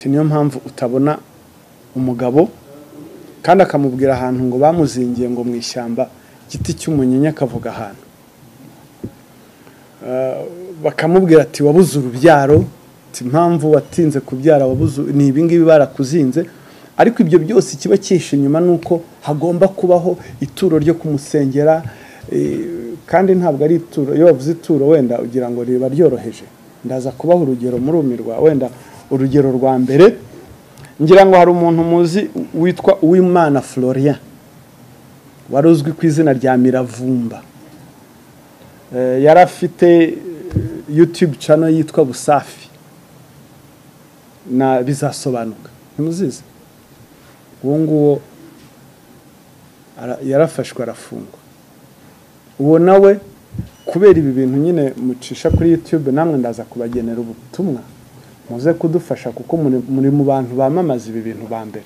niyo mpamvu utabona umugabo kandi akamubwira ahantu ngo bamuzingiye ngo mu ishyamba igiti cy'umunyinya akavuga ahantu bakamubwira ati wabuze urubyaro impamvu watinze kubyara wabuze ni ibingibi barakuzinze ariko ibyo byose ikiba cyihishe inyuma ni uko hagomba kubaho ituro ryo kumusengera kandi ntabwo ari ituro iyo wavuze ituro wenda ugira ngo riba ryoroheje ndaza kubaha urugero murumirwa wenda urugero rwa mbere ngira ngo hari umuntu muzi witwa uwimana florian wari uzwi ku izina rya miravumba yari afite yutube cano yitwa busafi na bizasobanuka ntimuzizi uwo nguwo yarafashwe arafungwa uwo nawe kubera ibi bintu nyine mucisha kuri yutube namwe ndaza kubagenera ubutumwa muze kudufasha kuko muri mu bantu bamamaza ibi bintu ba mbere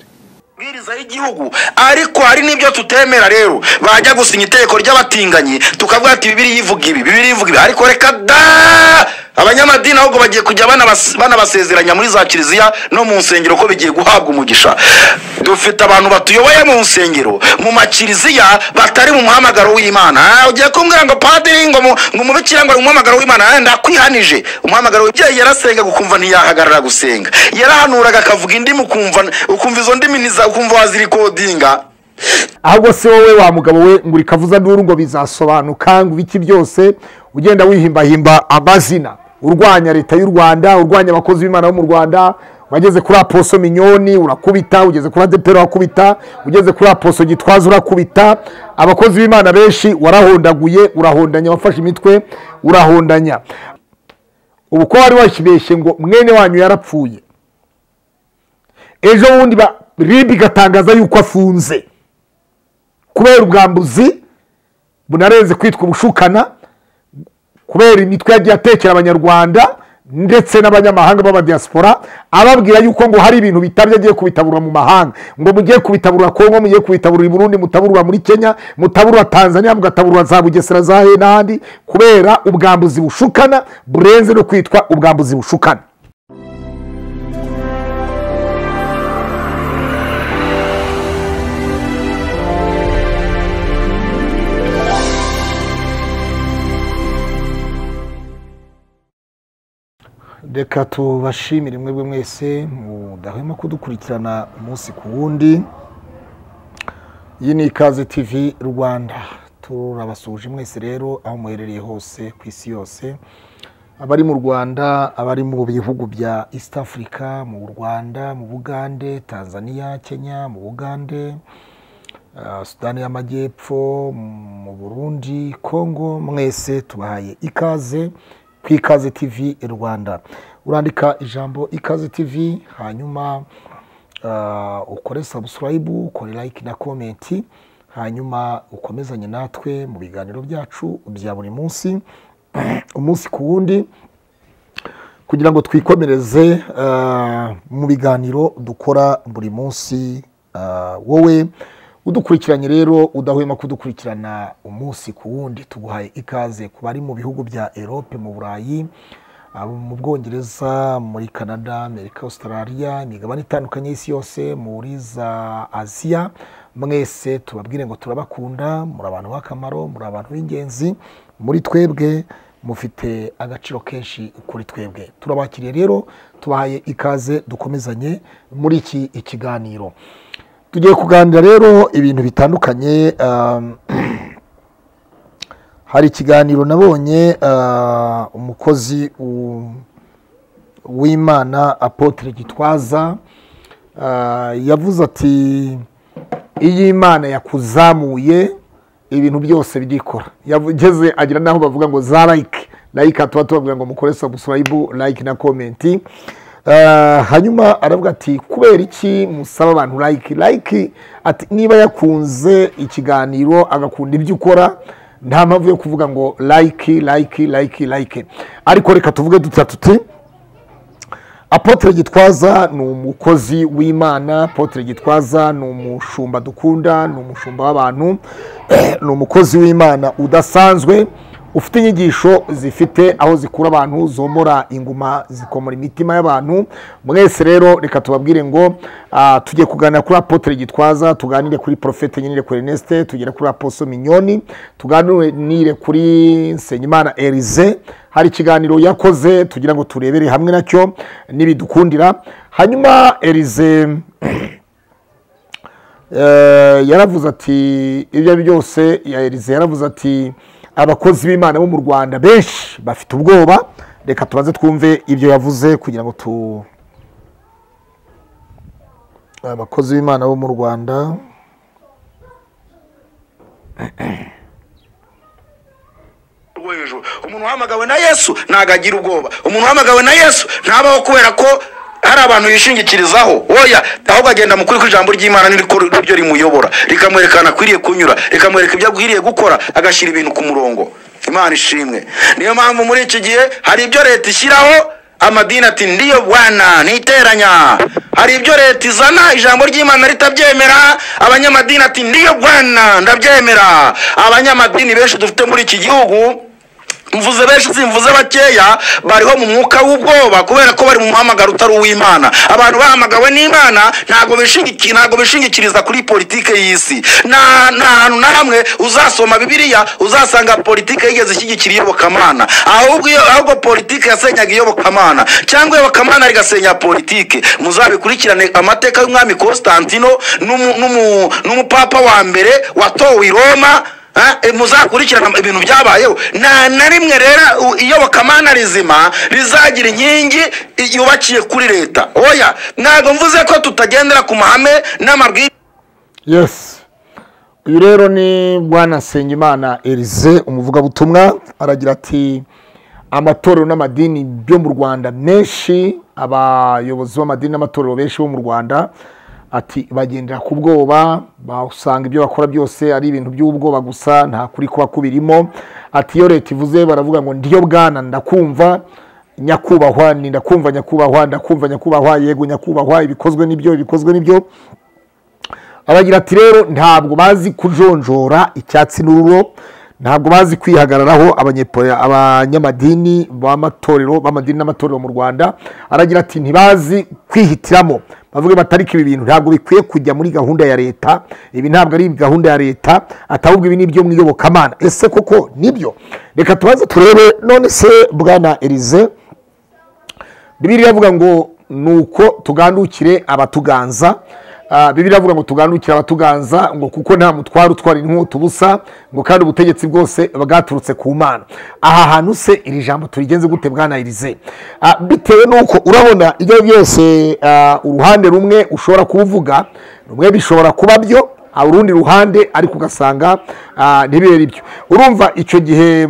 amabwiriza y'igihugu ariko hari n'ibyo tutemera rero bajya gusinya itegeko ry'abatinganyi tukavuga ati bibiri ivuga ibi bibiri ivuga ibi ariko reka da abanyamadini ahubwo bagiye kujya banabas- banabasezeranya muri za kiliziya no mu nsengero ko bigiye guhabwa umugisha dufite abantu batuyoboye mu nsengero mu makiliziya batari mu muhamagaro w'imana Ah, ugiye kumbwira ngo padiri ngo mu- ngo umubikira ngo ari umuhamagaro w'imana Ah, ndakwihanije umuhamagaro w'ibyeyi yarasengaga ukumva ntiyahagarara gusenga yarahanuraga akavuga indimi ukumva ukumva izo ndimi ntiza- ukumva wazirikodinga ahubwo se wowe wa mugabo we ngo urikavuza nduru ngo bizasobanuka ngo ibiki byose ugenda wihimbahimba amazina urwanya leta y'u rwanda urwanya abakozi b'imana bo mu rwanda wageze kuri aposo minyoni urakubita ugeze kuri adepera urakubita ugeze kuri aposo gitwaza urakubita abakozi b'imana benshi warahondaguye urahondanya wafashe imitwe urahondanya ubu ko wari wakibeshye ngo mwene wanyu yarapfuye ejo bundi ba- ribi igatangaza yuko afunze kubera ubwambuzi bunarenze kwitwa ubushukana kubera imitwe yagiye atekera abanyarwanda ndetse n'abanyamahanga b'abadiaspora ababwira yuko ngo hari ibintu bitabye agiye kubitaburura mu mahanga ngo mugiye kubitaburura kongo mugiye kubitaburura i burundi mutaburura muri kenya mutaburura tanzania mugataburura za bugesera za he n'ahandi kubera ubwambuzi bushukana burenze no kwitwa ubwambuzi bushukana reka tubashimire mwebwe mwese mudahwema kudukurikirana umunsi ku wundi iyi ni ikaze tv rwanda turabasuhuje mwese rero aho muherereye hose ku isi yose abari mu rwanda abari mu bihugu bya east africa mu rwanda mu bugande tanzania kenya mu bugande ah, sudani y'amajyepfo mu burundi kongo mwese tubahaye ikaze ku ikaze tv rwanda urandika ijambo ikaze tv hanyuma ah, ukore subscribe ukore like na komenti hanyuma ukomezanye natwe mu biganiro byacu bya buri munsi umunsi ku wundi kugira ngo twikomereze ah, mu biganiro dukora buri munsi ah, wowe udukurikiranye rero udahwema kudukurikirana umunsi ku wundi tuguhaye ikaze ku bari mu bihugu bya erope mu burayi abo mu bwongereza muri canada amerika australia imigabane itandukanye y'isi yose muri za aziya mwese tubabwire ngo turabakunda muri abantu b'akamaro muri abantu b'ingenzi muri twebwe mufite agaciro kenshi kuri twebwe turabakiriye rero tubahaye ikaze dukomezanye muri iki ikiganiro tugiye kuganira rero ibintu bitandukanye um, hari ikiganiro nabonye ah, umukozi u- w'imana apotre gitwaza ah, yavuze ati iyo imana yakuzamuye ibintu byose birikora yageze agira n'aho bavuga ngo za like like tuba tubavuga ngo mukore subscribe like na komenti Ah, hanyuma aravuga ati kubera iki musaba abantu like like ati niba yakunze ikiganiro agakunda ibyo ukora nta mpamvu yo kuvuga ngo like like like like ariko reka tuvuge dutatu tuti apotre gitwaza ni umukozi w'imana apotre gitwaza ni umushumba dukunda ni umushumba w'abantu ni umukozi w'imana udasanzwe ufite inyigisho zifite aho zikura abantu zomora inguma zikomora imitima y'abantu mwese rero reka tubabwire ngo ah, tujye kuganira kuri apotre gitwaza tuganire kuri profete nyine kuri Ernest tugere kuri aposo minyoni tuganire kuri Nsengimana Erize hari ikiganiro yakoze tugira ngo turebere hamwe nacyo n'ibidukundira hanyuma Erize Eh, yaravuze ati ibyo ari byo byose ya Elize yaravuze ati abakozi b'Imana bo mu Rwanda benshi bafite ubwoba reka tubaze twumve ibyo yavuze kugira ngo tu abakozi b'Imana bo mu Rwanda rwo hejuru umuntu uhamagawe na yesu ntago agira ubwoba umuntu uhamagawe na yesu ntabaho kubera ko hari abantu yishingikirizaho oya ahubwo agenda mu kuri kw'ijambo ry'imana niriko ryo rimuyobora rikamwerekana akwiriye kunyura rikamwereka ibyo akwiriye gukora agashyira ibintu ku murongo imana ishimwe niyo mpamvu muri iki gihe hari ibyo leta ishyiraho amadini ati ndiyo bwana niteranya hari ibyo leta izana ijambo ry'imana ritabyemera abanyamadini ati ndiyo bwana ndabyemera abanyamadini benshi dufite muri iki gihugu mvuze benshi simvuze bakeya bariho mu mwuka w'ubwoba kubera ko bari mu muhamagaro utari uw'imana abantu bahamagawe n'imana ntabwo bishingiki- ntabwo bishingikiriza kuri politike y'isi nta nta hantu na hamwe uzasoma bibiliya uzasanga politike yigeze ishyigikira iyobokamana ahubwo iyo- ahubwo politike yasenyaga iyobokamana cyangwa iyobokamana rigasenya politike muzabikurikirane amateka y'umwami constantino n'umu- n'umu- n'umupapa wa mbere watowe i roma Ah, eh, muzakurikirana ibintu byabayeho nta na rimwe rero iyobokamana rizima rizagira inkingi yubakiye kuri leta oya ntabwo mvuze ko tutagendera ku mahame n'amabwiriza yes uyu rero ni bwana Nsengimana Elize umuvugabutumwa aragira ati amatorero n'amadini byo mu Rwanda menshi abayobozi b'amadini n'amatorero benshi bo mu Rwanda ati bagendera ku bwoba basanga ibyo bakora byose ari ibintu by'ubwoba gusa nta kuri kuba kubirimo ati iyo leta ivuze baravuga ngo ndiyo bwana ndakumva nyakubahwa ni ndakumva nyakubahwa ndakumva nyakubahwa yego nyakubahwa ibikozwe n'ibyo ibikozwe n'ibyo aragira ati rero ntabwo bazi kujonjora icyatsi n'ururo ntabwo bazi kwihagararaho abanyepo- abanyamadini b'amatorero b'amadini n'amatorero mu rwanda aragira ati ntibazi kwihitiramo bavuge bati ariko ibi bintu ntabwo bikwiye kujya muri gahunda ya leta ibi ntabwo ari gahunda ya leta atahubwo ibi ni ibyo mu iyobokamana ese koko nibyo reka tubanze turebe none se bwana elize bibiri iravuga ngo ni uko tugandukire abatuganza Ah, bibiri iravuga ngo tugandukire abatuganza ngo kuko nta mutwaro utwara inkota ubusa ngo kandi ubutegetsi bwose bwaturutse ku mana aha hantu se iri jambo turigenze gute bwana elize Ah, bitewe n'uko urabona ibyo ari byo byose ah, uruhande rumwe ushobora kuvuga rumwe bishobora kuba byo ah, urundi ruhande ariko ugasanga ah, ntibibere ibyo urumva icyo gihe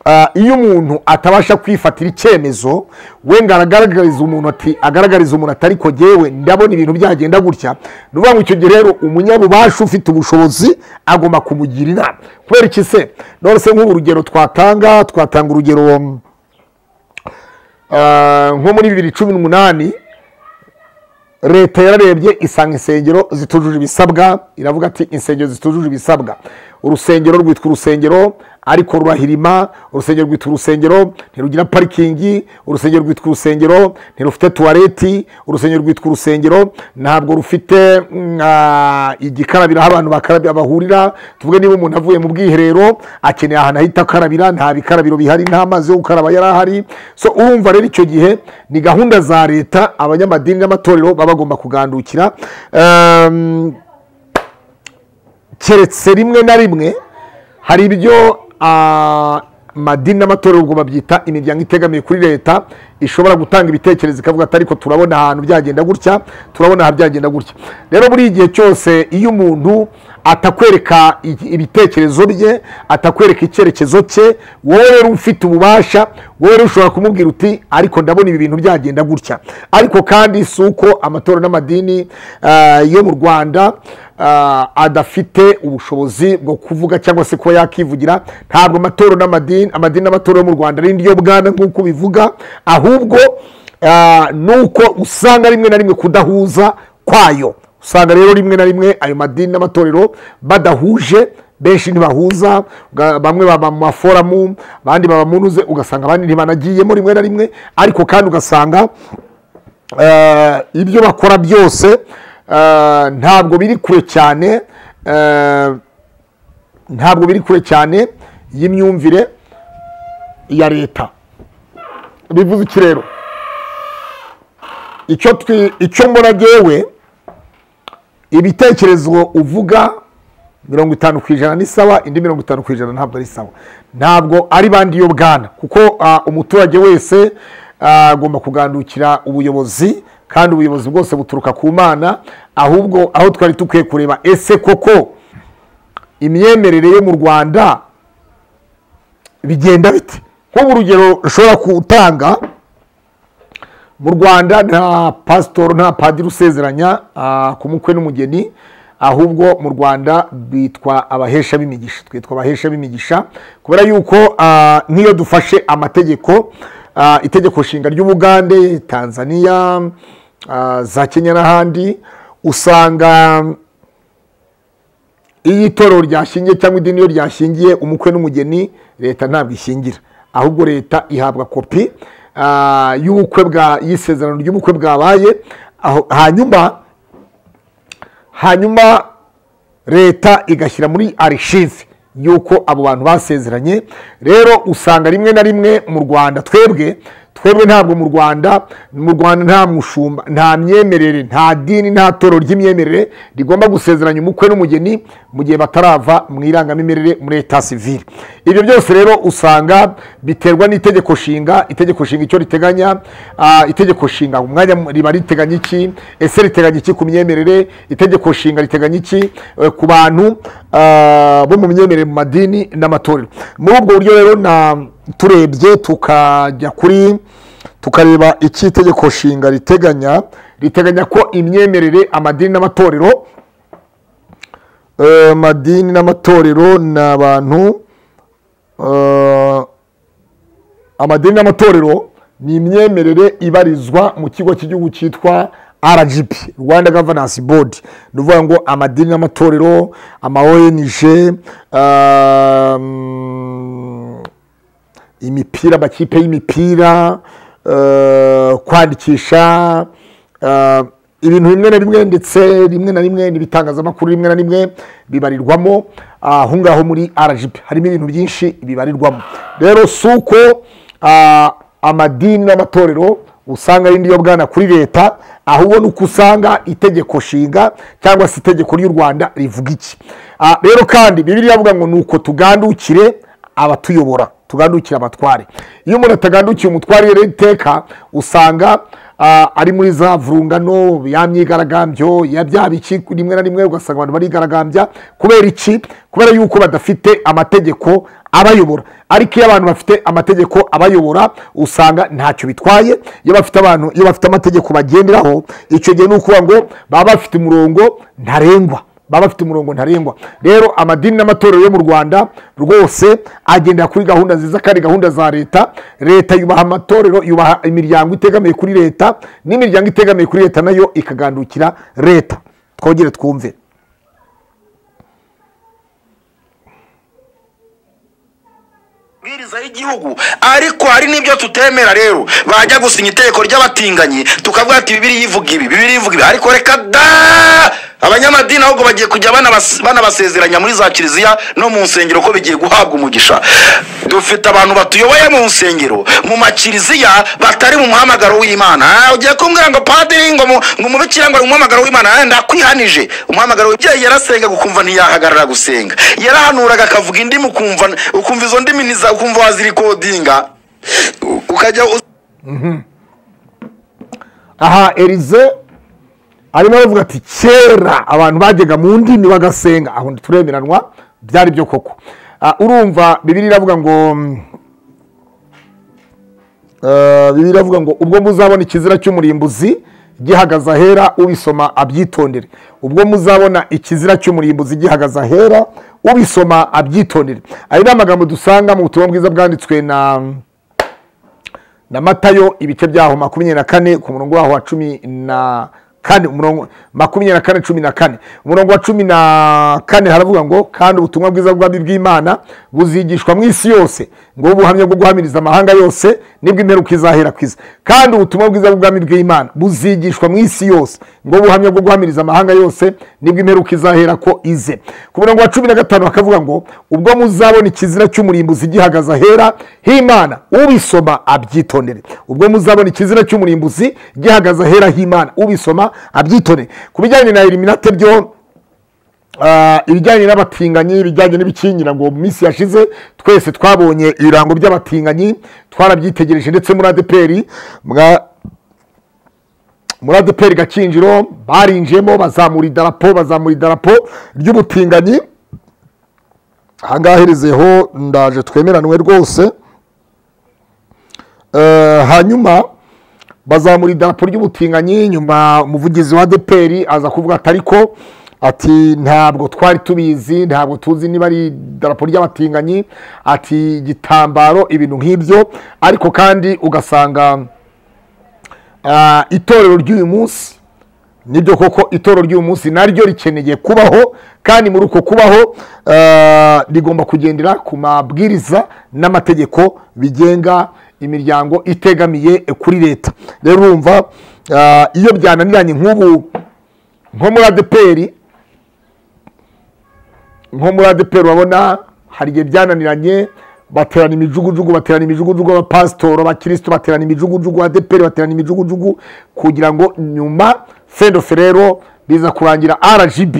Ah, iyo umuntu atabasha kwifatira icyemezo wenda aragaragariza umuntu ati agaragariza umuntu ati ariko jyewe ndabona ibintu byagenda gutya ni ukuvuga ngo icyo gihe rero umunyabubasha ufite ubushobozi agomba kumugira inama kubera iki se none se nk'ubu urugero twatanga twatanga urugero um, ah, nko muri bibiri cumi n'umunani leta yararebye isanga insengero zitujuje ibisabwa iravuga ati insengero zitujuje ibisabwa urusengero rwitwa urusengero ariko rurahirima urusengero rwitwa urusengero ntirugira parikingi urusengero rwitwa urusengero ntirufite tuwareti urusengero rwitwa urusengero ntabwo rufite mm, ah, igikarabiro aho abantu bakarabira bahurira tuvuge niba umuntu avuye mu bwiherero akeneye ahantu ahita akarabira nta bikarabiro bihari nta mazi yo gukaraba yari ahari so urumva rero icyo gihe ni gahunda za leta abanyamadini n'amatorero baba bagomba kugandukira Ehm, keretse rimwe na rimwe hari ibyo ah, amadini n'amatorero ubwo babyita imiryango itegamiye kuri leta ishobora gutanga ibitekerezo ikavuga ati ariko turabona ahantu byagenda gutya turabona aha byagenda gutya rero muri igihe cyose iyo umuntu atakwereka i- ibitekerezo bye atakwereka icyerekezo cye wowe rero ufite ububasha wowe rero ushobora kumubwira uti ariko ndabona ibi bintu byagenda gutya ariko kandi si uko amatorero n'amadini ah, yo mu rwanda ah, adafite ubushobozi bwo kuvuga cyangwa se kuba yakivugira ntabwo amatorero n'amadini amadini n'amatorero yo mu rwanda ari ndiyo bwana nk'uko ubivuga ahubwo ah, ni uko usanga rimwe na rimwe kudahuza kwayo usanga rero rimwe na rimwe ayo madini n'amatorero badahuje benshi ntibahuza bwa- bamwe baba mu maforamu abandi baba mu ntuze ugasanga abandi ntibanagiyemo rimwe na rimwe ariko kandi ugasanga eh, ibyo bakora byose eh, ntabwo biri kure cyane eh, ntabwo biri kure cyane y'imyumvire ya leta bivuze iki rero icyo twi icyo mbona jyewe ibitekerezo uvuga mirongo itanu ku ijana ni sawa indi mirongo itanu ku ijana ntabwo ari sawa ntabwo ari bandi yo bwana kuko ah, umuturage wese ah, agomba kugandukira ubuyobozi kandi ubuyobozi bwose buturuka ku mana ahubwo aho twari dukwiye kureba ese koko imyemerere yo mu rwanda bigenda bite nk'urugero ushobora gutanga mu rwanda nta pasitoro nta padiri usezeranya ah, ku mukwe n'umugeni ahubwo mu rwanda bitwa abahesha b'imigisha twitwa abahesha b'imigisha kubera yuko ah, nk'iyo dufashe amategeko ah, itegeko nshinga ry'ubugande tanzania ah, za kenya n'ahandi usanga iyo itorero ryashingiye cyangwa idini iyo ryashingiye umukwe n'umugeni leta ntabwo ishingira ahubwo leta ihabwa kopi ah, y'ubukwe bwa y'isezerano ry'ubukwe bwabaye aho- hanyuma hanyuma leta igashyira muri arishive y'uko abo bantu basezeranye rero usanga rimwe na rimwe mu rwanda twebwe twebwe ntabwo mu rwanda mu rwanda nta mushumba nta myemerere nta dini nta toro ry'imyemerere rigomba gusezeranya umukwe n'umugeni mu gihe batarava mu irangamimerere muri leta sivile ibyo byose rero usanga biterwa n'itegeko nshinga itegeko nshinga icyo riteganya ah, itegeko nshinga umwanya riba riteganya iki ese riteganya iki ku myemerere itegeko nshinga riteganya iki eh, ku bantu ah, bo mu myemerere mu madini n'amatorero muri ubwo buryo rero na turebye tukajya kuri tukareba iki itegeko nshinga riteganya riteganya ko imyemerere amadini n'amatorero eh, amadini n'amatorero ni abantu eh, amadini n'amatorero ni imyemerere ibarizwa mu kigo cy'igihugu cyitwa RGB Rwanda Governance Board ni ukuvuga ngo amadini n'amatorero ama ONG um, imipira amakipe y'imipira eh, kwandikisha eh, ibintu bimwe na bimwe ndetse rimwe na rimwe n'ibitangazamakuru rimwe na rimwe bibarirwamo ah, aho ngaho muri RGB harimo ibintu byinshi bibarirwamo rero si uko ah, amadini n'amatorero usanga ari ndiyo bwana kuri leta ahubwo ni uko usanga itegeko nshinga cyangwa se itegeko ry'u rwanda rivuga iki Ah, rero kandi bibiliya iravuga ngo ni uko tugandukire abatuyobora tugandukira abatware iyo umuntu atagandukiye umutware rero iteka usanga ah, ari muri za vurungano ya myigaragambyo ya bya biki rimwe na rimwe ugasanga abantu barigaragambya kubera iki kubera yuko badafite amategeko abayobora ariko iyo abantu bafite amategeko abayobora usanga ntacyo bitwaye iyo bafite abantu iyo bafite amategeko bagenderaho icyo gihe ni ukuvuga ngo baba bafite umurongo ntarengwa baba bafite umurongo ntarengwa rero amadini n'amatorero yo mu rwanda rwose agendera kuri gahunda nziza kandi gahunda za leta leta yubaha amatorero yubaha imiryango itegamiye kuri leta n'imiryango itegamiye kuri leta nayo ikagandukira leta twongere twumve amabwiriza y'igihugu ariko hari n'ibyo tutemera rero bajya gusinya itegeko ry'abatinganyi tukavuga ati bibiri ivuga ibi bibiri ivuga ibi ariko reka da abanyamadini ahubwo bagiye kujya banabas- banabasezeranya muri za kiliziya no mu nsengero ko bigiye guhabwa umugisha dufite abantu batuyoboye mu nsengero mu makiliziya batari mu muhamagaro w'imana Ah, ugiye kumbwira ngo padiri ngo mu- ngo umubikira ngo ari umuhamagaro w'imana Ah, ndakwihanije umuhamagaro w'ibyeyi yarasengaga ukumva ntiyahagarara gusenga yarahanuraga akavuga indimi ukumva ukumva izo ndimi ntiza- ukumva wazirikodinga U- ukajya uz- aha erize arimo aravuga ati kera abantu bajyaga mu ndimi bagasenga aho turemeranwa byari byo koko Ah, urumva bibiri iravuga ngo mm, Eh, bibiliya iravuga ngo ubwo muzabona ikizira cy'umurimbuzi gihagaze ahera ubisoma abyitondere ubwo muzabona ikizira cy'umurimbuzi gihagaze ahera ubisoma abyitondere ayo ni amagambo dusanga mu butumwa bwiza bwanditswe na na matayo ibice byaho makumyabiri na kane ku murongo waho wa cumi na kane umurongo makumyabiri na kane cumi na kane umurongo wa cumi na kane haravuga ngo kandi ubutumwa bwiza bw'abami bw'imana buzigishwa mu isi yose ngo ubuhamya bwo guhamiriza amahanga yose nibwo imperuka izahera ku isi kandi ubutumwa bwiza bw'ubwami bw'imana buzigishwa mu isi yose ngo ubuhamya bwo guhamiriza amahanga yose nibwo imperuka izahera ko ize ku murongo wa cumi na gatanu hakavuga ngo ubwo muzabona ikizira cy'umurimbuzi gihagaze ahera h'imana ubisoma abyitondere ubwo muzabona ikizira cy'umurimbuzi gihagaze ahera h'imana ubisoma abyitondere ku bijyanye na eliminate byo ah, ibijyanye n'abatinganyi ibijyanye n'ibikingira ngo mu minsi yashize twese twabonye ibirango by'abatinganyi twarabyitegereje ndetse muri adeperi mwa muri adeperi gakinjiro barinjiyemo bazamura idarapo bazamura idarapo ry'ubutinganyi ahangaha herezeho ndaje twemeranwe rwose Eh, hanyuma bazamura idarapo ry'ubutinganyi nyuma umuvugizi wa adeperi aza kuvuga ati ariko ati ntabwo twari tubizi ntabwo tuzi niba ari idarapo ry'abatinganyi ati igitambaro ibintu nk'ibyo ariko kandi ugasanga ah, itorero ry'uyu munsi nibyo koko itorero ry'uyu munsi naryo rikeneye kubaho kandi muri uko kubaho eh, rigomba kugendera ku mabwiriza n'amategeko bigenga imiryango itegamiye kuri leta rero urumva eh, iyo byananiranye nk'ubu nko muri adeperi nko muri adeperi urabona hari igihe byananiranye baterana imijugujugu baterana imijugujugu abapasitoro abakirisitu baterana imijugujugu adeperi baterana imijugujugu kugira ngo nyuma fendofe rero biza kurangira rgb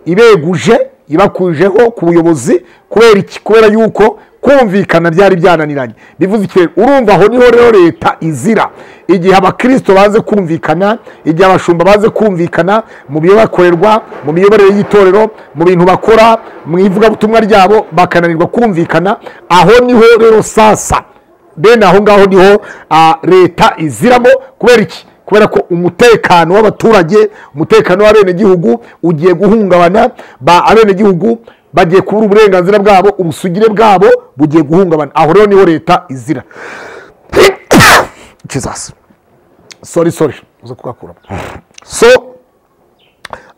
ibeguje ibakujeho ku buyobozi kubera iki kubera yuko kumvikana byari byananiranye bivuze iki rero urumva aho niho rero leta izira igihe abakristo baze kumvikana igihe abashumba baze kumvikana mu byo bakorerwa mu miyoborere y'itorero mu bintu bakora mu ivugabutumwa ryabo bakananirwa kumvikana aho niho rero sasa bene aho ngaho niho ah, leta iziramo kubera iki kubera ko umutekano w'abaturage umutekano w'abenegihugu ugiye guhungabana ba abenegihugu bagiye kubura uburenganzira bwabo ubusugire bwabo bugiye guhungabana aho rero niho leta izira Jesus. sorry sorry uza kugakuramo so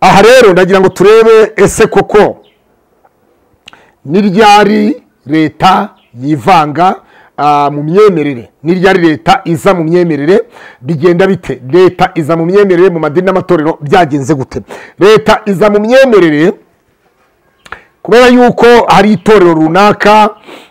aha rero ndagira ngo turebe ese koko ni ryari leta yivanga ah, mu myemerere ni ryari leta iza mu myemerere bigenda bite leta iza mu myemerere mu madini n'amatorero byagenze gute leta iza mu myemerere kubera yuko hari itorero runaka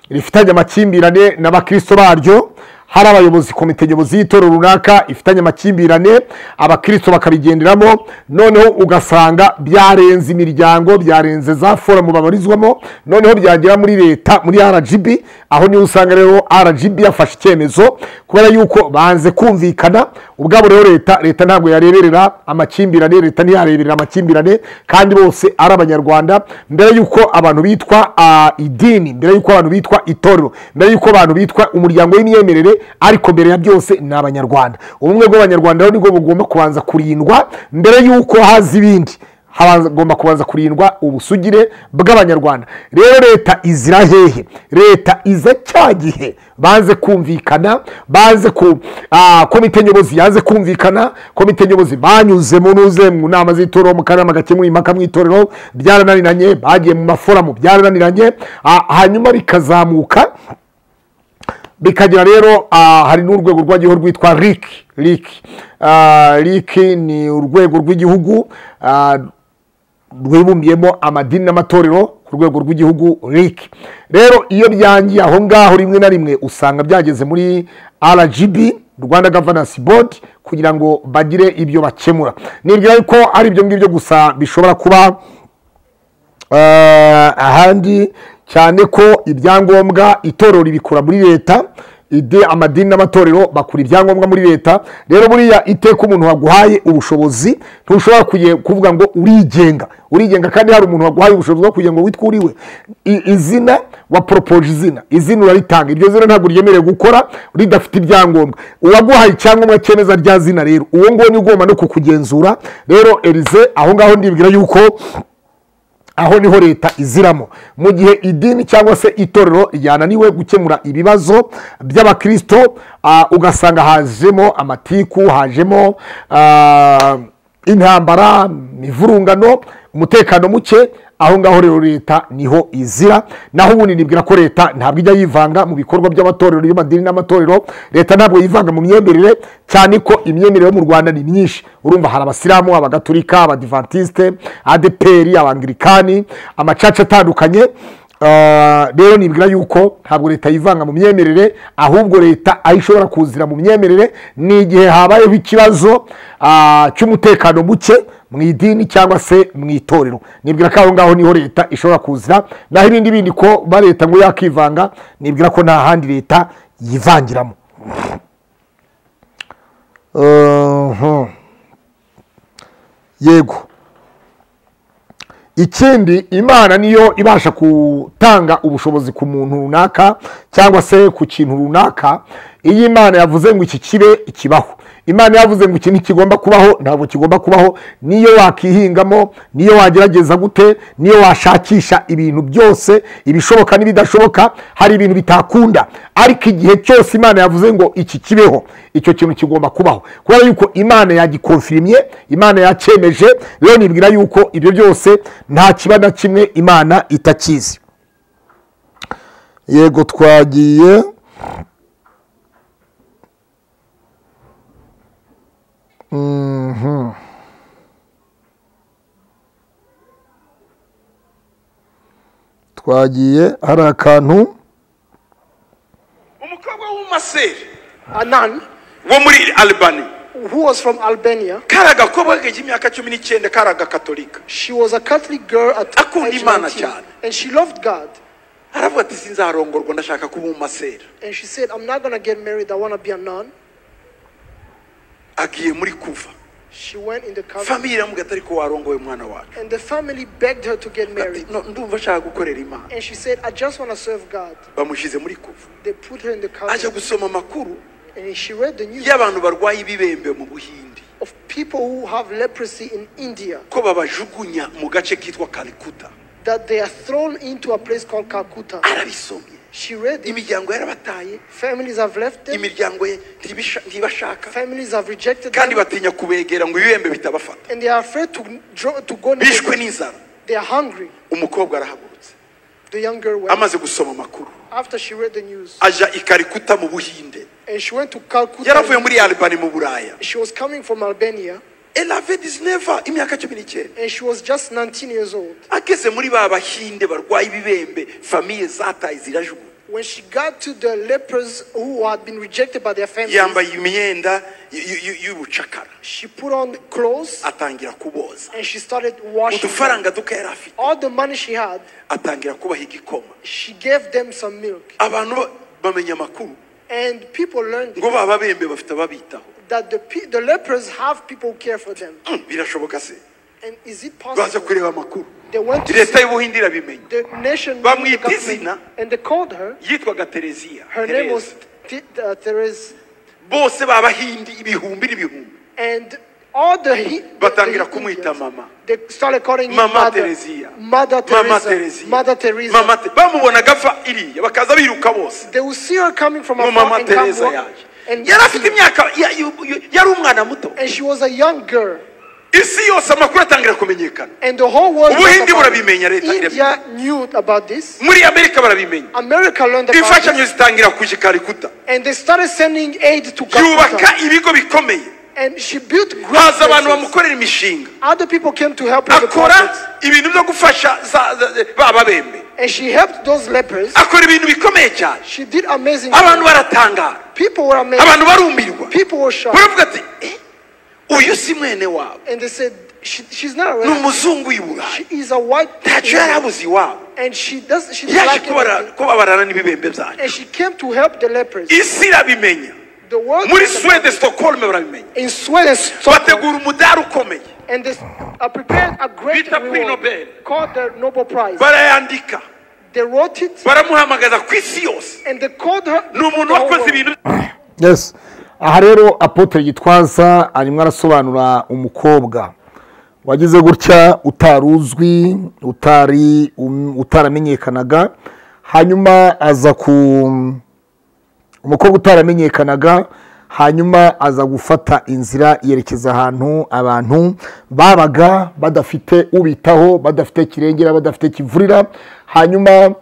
rifitanye amakimbirane n'abakristo baryo hari abayobozi komite nyobozi y'itorero runaka ifitanye amakimbirane abakristo bakabigenderamo noneho ugasanga byarenze imiryango byarenze za forumu babarizwamo noneho byagera muri leta muri rgb aho niho usanga rero rgb yafashe icyemezo kubera yuko banze kumvikana ubwabo rero leta leta ntabwo yareberera amakimbirane leta ntiyareberera amakimbirane kandi bose ari abanyarwanda mbere yuko abantu bitwa ah, idini mbere yuko abantu bitwa itorero mbere yuko abantu bitwa umuryango w'imyemerere ariko mbere ya byose ni abanyarwanda ubumwe bw'abanyarwanda rero nibwo bugomba kubanza kurindwa mbere yuko haza ibindi hagomba kubanza kurindwa ubusugire bw'abanyarwanda rero leta izira hehe leta iza cya gihe banze kumvikana banze ku ah, komite nyobozi yaze kumvikana komite nyobozi banyuze mu nuze mu nama z'itorero mu kanama gakemura impaka mu itorero byarananiranye bagiye mu maforamu byarananiranye ah, hanyuma bikazamuka bikagira rero ah, hari n'urwego rw'igihugu rwitwa RIC RIC Ah, RIC ni urwego rw'igihugu ah, rwibumbiyemo amadini n'amatorero ku rwego rw'igihugu RIC rero iyo byangiye aho ngaho rimwe na rimwe usanga byageze muri RGB Rwanda Governance Board kugira ngo bagire ibyo bakemura nibwira yuko ari ibyo ngibyo gusa bishobora kuba Eh, ahandi cyane ko ibyangombwa itorero ribikura muri leta ide amadini n'amatorero bakura ibyangombwa muri leta rero buriya iteka umuntu waguhaye ubushobozi ntushobora kuye- kuvuga ngo urigenga urigenga kandi hari umuntu waguhaye ubushobozi bwo kugira ngo witwe uriwe I- izina waporopoje izina izina uraritanga iryo zina ntabwo ryemerewe gukora ridafite ibyangombwa uwaguhaye icyangombwa cyemeza rya zina rero uwo nguwo ni ugomba no kukugenzura rero erize aho ngaho ndibwira yuko aho niho leta iziramo mu gihe idini cyangwa se itorero ryananiwe gukemura ibibazo by'abakristo ah, ugasanga hajemo amatiku hajemo ah, intambara imivurungano umutekano muke aho ngaho rero leta niho izira naho ubundi nibwira ko leta ntabwo ijya yivanga mu bikorwa by'amatorero y'amadini n'amatorero leta ntabwo yivanga mu myemerere cyane ko imyemerere yo mu rwanda ni myinshi urumva hari abasilamu abagatulika abadivantisite adeperi abangirikani amacaca atandukanye Ah, rero nibwira yuko ntabwo leta yivanga mu myemerere ahubwo leta aho ishobora kuzira mu myemerere ni igihe habayeho ikibazo ah, cy'umutekano muke mu idini cyangwa se mu itorero nibwira ko aho ngaho niho leta ishobora kuzira naho ibindi bindi ko ba leta ngo yakivanga nibwira ko nta handi leta yivangiramo Mhm. yego ikindi imana niyo ibasha gutanga ubushobozi ku muntu runaka cyangwa se ku kintu runaka iyo imana yavuze ngo iki kibe ikibaho imana yavuze ngo iki ntikigomba kubaho ntabwo kigomba kubaho niyo wakihingamo niyo wagerageza gute niyo washakisha ibintu byose ibishoboka n'ibidashoboka hari ibintu bitakunda ariko igihe cyose imana yavuze ngo iki kibeho icyo kintu kigomba kubaho kubera yuko imana yagikonfirimye imana yakemeje rero nibwira yuko ibyo byose nta kiba na kimwe imana itakizi yego twagiye Mhm. twagiye hari akantu umukobwa w'umumaseri a nun wo muri albani who was from Albania. kari agakobwa k'imyaka cumi n'icyenda kari agakatolika She was a Catholic girl at Akunda age Imana 19, cyane. and she loved God. aravuga ati sinzarongorwa ndashaka kuba umumasera And she said, "I'm not gonna get married. I wanna be a nun." agiye muri kuva She went in the convent, famiye iramubwira ati ariko warongoye umwana wacu and the family begged her to get Ati, married. "No, ndumva ashaka gukorera imana And she said, "I just wanna serve God." bamushyize muri kuva They put her in the aje convent, gusoma amakuru and she read the news y'abantu barwaye ibibembe mu buhindi of people who have leprosy in India ko babajugunya mu gace kitwa karikuta that they are thrown into a place called Calcutta. arabisomye She read it. imiryango yarabataye Families have left them. imiryango ye ntibisha- ntibashaka Families have rejected kandi them, batinya kubegera ngo ibibembe bitabafata and they are afraid to draw, to go. near bishwe them. n'inzara They are hungry. umukobwa arahagurutse The young girl went amaze gusoma amakuru after she read the news aja i karikuta mu buhinde and she went to Calcutta. yaravuye muri albani mu buraya She was coming from Albania elave disineva imyaka cumi n'icyenda and she was just 19 years old. ageze muri ba bahinde barwaye ibibembe famiye zataye zirajugunya When she got to the lepers who had been rejected by their families, yambaye imyenda y- y- y- y'ubucakara she put on clothes atangira kuboza and she started washing. them. udufaranga duka yari afite All the money she had, atangira kubaha igikoma she gave them some milk. abantu ba- bamenya amakuru And people learned ngo ba babembe bafite ababitaho that the, pe- the lepers have people who care for them. Mm, birashoboka se And is it baza possible? kureba amakuru They went to leta y'ubuhindi irabimenya the nation the Bamwita government, izina. and they called her. yitwaga tereziya Her name was Th- uh, Therese. bose babahindi ibihumbi n'ibihumbi And all the, he, the, Batangira the kumwita Indians, mama. They started calling him mama mother. tereziya Mother mama Teresa. tereziya Mother Teresa. mama Te- bamubonaga apfa iriya bakaza biruka bose They will see her coming from ngo afar mama and come tereza walk- yaje and, yari afite imyaka ya- yu- yu- yari umwana muto and she was a young girl. isi yose amakuru atangira kumenyekana And the whole world Ubuhindi knows about it. burabimenya, leta India knew about this. muri amerika barabimenya America learned about imfashanyo it. zitangira kuje karikuta And they started sending aid to Calcutta. yubaka ibigo bikomeye And she built great haza abantu places. bamukorera imishinga Other people came to help her. with the akora projects. ibintu byo gufasha za- za- ba babembe And she helped those lepers. akora ibintu bikomeye cyane She did amazing abantu things. baratangara People were amazed. abantu barumirwa People were shocked. baravuga ati "Eh, uyu si mwene wabo And they said, she, she's not a ni redhead. umuzungu w'i burayi She is a white ntacyo yari abuze iwabo And she does she yaje like kubara- kubabarana n'ibibembe byanyu And she came to help the lepers. isi irabimenya The world muri swede stockholm barabimenya in Sweden Stockholm, bategura umudari ukomeye and they are prepared a great Bita kuri Nobel. reward called the Nobel Prize. barayandika They wrote it baramuhamagaza ku isi yose and they called her ni umuntu the whole wakoze world. ibintu yes aha rero apotre gitwaza arimo arasobanura umukobwa wagize gutya utari uzwi utari um- utaramenyekanaga hanyuma aza ku umukobwa utaramenyekanaga hanyuma aza gufata inzira yerekeza ahantu abantu babaga badafite ubitaho badafite kirengera badafite kivurira hanyuma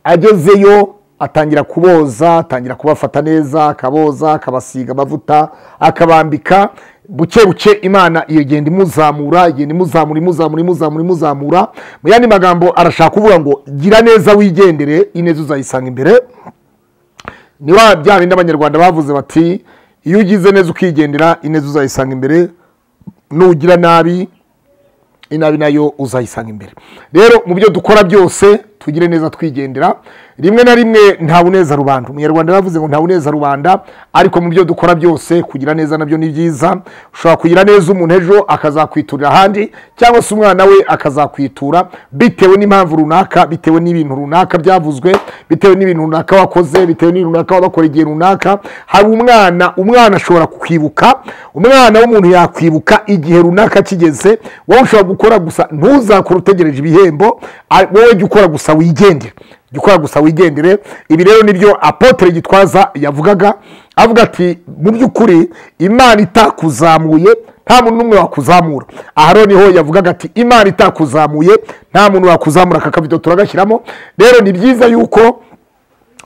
agezeyo atangira kuboza atangira kubafata neza akaboza akabasiga amavuta akabambika buke buke imana igenda imuzamura igenda imuzamura imuzamura imuzamura imuzamura mu yandi magambo arashaka kuvuga ngo gira neza wigendere ineza uzayisanga imbere ni wa bya bindi abanyarwanda bavuze bati iyo ugize neza ukigendera ineza uzayisanga imbere nugira nabi inabi nayo uzayisanga imbere rero mu byo dukora byose tugire neza twigendera rimwe na rimwe nta buneza rubanda umunyarwanda yavuze ngo nta buneza rubanda ariko mu byo dukora byose kugira neza nabyo ni byiza ushobora kugira neza umuntu ejo akazakwiturira ahandi cyangwa se umwana we akazakwitura bitewe n'impamvu runaka bitewe n'ibintu runaka byavuzwe bitewe n'ibintu runaka wakoze bitewe n'ibintu runaka wabakora igihe runaka hari umwana umwana ashobora kukwibuka umwana w'umuntu yakwibuka igihe runaka kigeze wowe ushobora gukora gusa ntuzakore utegereje ibihembo a- wowe jya ukora gusa wigendere jya ukora gusa wigendere ibi rero nibyo apotere gitwaza yavugaga avuga ati mu by'ukuri imana itakuzamuye nta muntu n'umwe wakuzamura aha rero niho yavugaga ati imana itakuzamuye nta muntu wakuzamura aka kavido turagashyiramo rero ni byiza yuko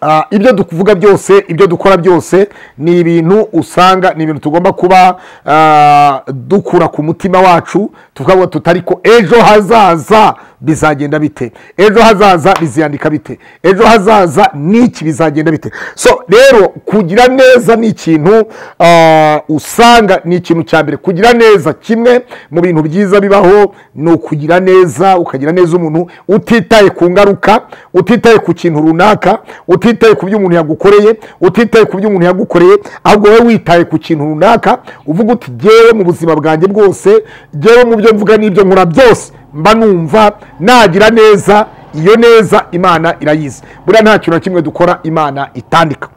Ah, ibyo tuvuga byose ibyo dukora byose ni ibintu usanga ni ibintu tugomba kuba ah, dukura ku mutima wacu tukavuga tutari ko ejo hazaza bizagenda bite ejo hazaza biziyandika bite ejo hazaza n'iki bizagenda bite so rero kugira neza ni ikintu ah, usanga ni ikintu cya mbere kugira neza kimwe mu bintu byiza bibaho ni ukugira neza ukagira neza umuntu utitaye ku ngaruka utitaye ku kintu runaka utitaye ku byo umuntu yagukoreye utitaye ku byo umuntu yagukoreye ahubwo wowe witaye ku kintu runaka uvuga uti jyewe mu buzima bwanjye bwose jyewe mu byo mvuga n'ibyo nkora byose mba numva nagira neza iyo neza imana irayizi buriya nta kintu na kimwe dukora imana itandika